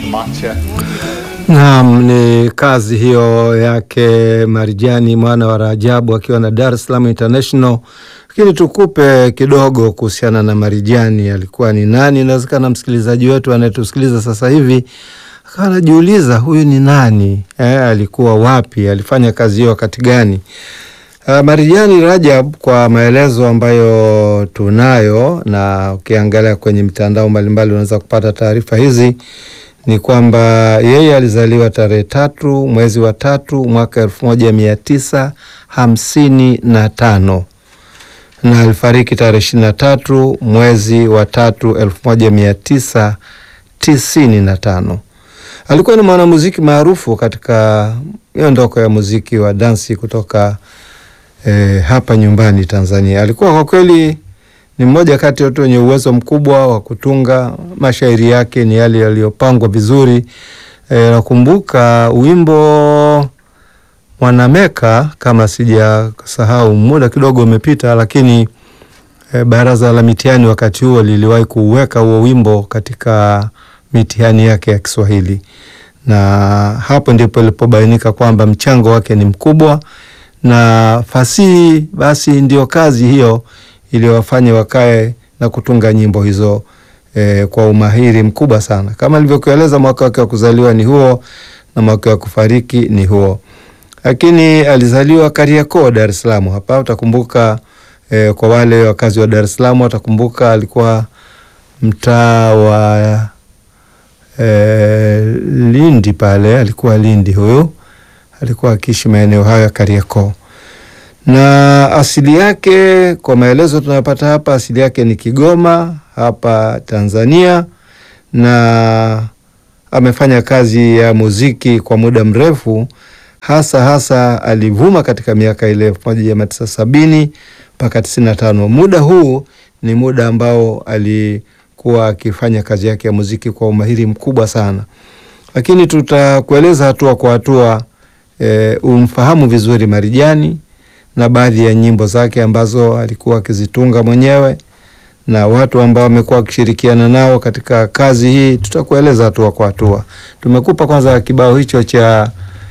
Macha. Naam, ni kazi hiyo yake Marijani mwana wa Rajabu akiwa na Dar es Salaam International. Lakini tukupe kidogo kuhusiana na Marijani, alikuwa ni nani? Inawezekana msikilizaji wetu anayetusikiliza sasa hivi akawa anajiuliza huyu ni nani eh, alikuwa wapi, alifanya kazi hiyo wakati gani? Uh, Marijani Rajab kwa maelezo ambayo tunayo na ukiangalia kwenye mitandao mbalimbali unaweza kupata taarifa hizi ni kwamba yeye alizaliwa tarehe tatu mwezi wa tatu mwaka elfu moja mia tisa hamsini na tano na alifariki tarehe ishirini na tatu mwezi wa tatu elfu moja mia tisa tisini na tano. Alikuwa ni mwanamuziki maarufu katika miondoko ya muziki wa dansi kutoka eh, hapa nyumbani Tanzania. Alikuwa kwa kweli ni mmoja kati ya watu wenye uwezo mkubwa wa kutunga. Mashairi yake ni yale yaliyopangwa vizuri. E, nakumbuka wimbo Mwanameka, kama sijasahau, muda kidogo umepita, lakini e, Baraza la Mitihani wakati huo liliwahi kuuweka huo wimbo katika mitihani yake ya Kiswahili, na hapo ndipo ilipobainika kwamba mchango wake ni mkubwa na fasihi basi ndio kazi hiyo iliyowafanya wakae na kutunga nyimbo hizo eh, kwa umahiri mkubwa sana. Kama nilivyokueleza, mwaka wake wa kuzaliwa ni huo na mwaka wa kufariki ni huo, lakini alizaliwa Kariakoo, Dar es Salaam. Hapa utakumbuka eh, kwa wale wakazi wa Dar es Salaam watakumbuka alikuwa mtaa wa eh, Lindi pale, alikuwa Lindi huyu alikuwa akiishi maeneo hayo ya Kariakoo na asili yake kwa maelezo tunayopata hapa, asili yake ni Kigoma hapa Tanzania, na amefanya kazi ya muziki kwa muda mrefu, hasa hasa alivuma katika miaka ile elfu moja mia tisa sabini mpaka tisini na tano. Muda huu ni muda ambao alikuwa akifanya kazi yake ya muziki kwa umahiri mkubwa sana, lakini tutakueleza hatua kwa hatua e, umfahamu vizuri Marijani na baadhi ya nyimbo zake ambazo alikuwa akizitunga mwenyewe na watu ambao wamekuwa wakishirikiana nao katika kazi hii, tutakueleza hatua kwa hatua. Tumekupa kwanza kibao hicho cha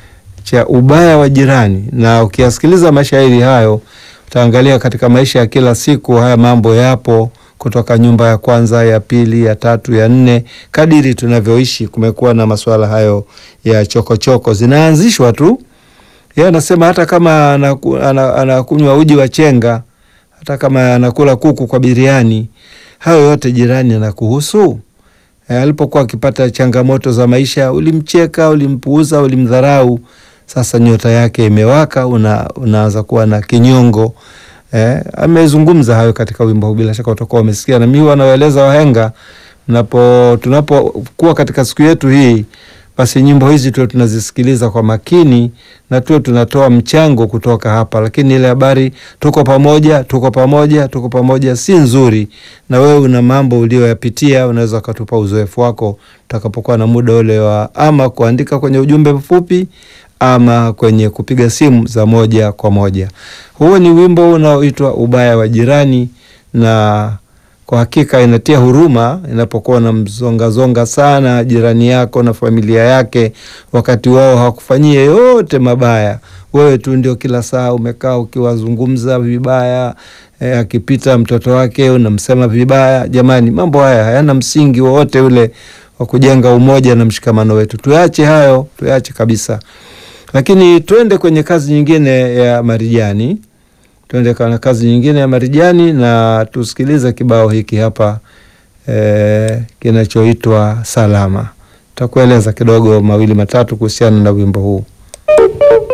cha ubaya wa jirani, na ukiyasikiliza mashairi hayo utaangalia katika maisha ya kila siku haya mambo yapo kutoka nyumba ya kwanza, ya pili, ya tatu, ya nne. Kadiri tunavyoishi kumekuwa na masuala hayo ya chokochoko choko. Zinaanzishwa tu yeye anasema hata kama anakunywa uji wa chenga, hata kama anakula kuku kwa biriani, hayo yote jirani anakuhusu. E, alipokuwa akipata changamoto za maisha, ulimcheka, ulimpuuza, ulimdharau. Sasa nyota yake imewaka, una, unaanza kuwa na kinyongo. E, amezungumza hayo katika wimbo huu, bila shaka utakuwa umesikia, na mimi wanaoeleza wahenga, napo tunapokuwa katika siku yetu hii basi nyimbo hizi tuwe tunazisikiliza kwa makini na tuwe tunatoa mchango kutoka hapa, lakini ile habari tuko pamoja, tuko pamoja, tuko pamoja si nzuri. Na wewe una mambo ulioyapitia, unaweza ukatupa uzoefu wako utakapokuwa na muda ule wa ama kuandika kwenye ujumbe mfupi ama kwenye kupiga simu za moja kwa moja. Huo ni wimbo unaoitwa Ubaya wa Jirani na kwa hakika inatia huruma inapokuwa na mzongazonga sana jirani yako na familia yake, wakati wao hawakufanyia yote mabaya. Wewe tu ndio kila saa umekaa ukiwazungumza vibaya. E, akipita mtoto wake unamsema vibaya. Jamani, mambo haya hayana msingi wowote ule wa kujenga umoja na mshikamano wetu. Tuache hayo, tuache kabisa. Lakini twende kwenye kazi nyingine ya Marijani tuende kana kazi nyingine ya Marijani na tusikilize kibao hiki hapa e, kinachoitwa Salama. Takueleza kidogo mawili matatu kuhusiana na wimbo huu.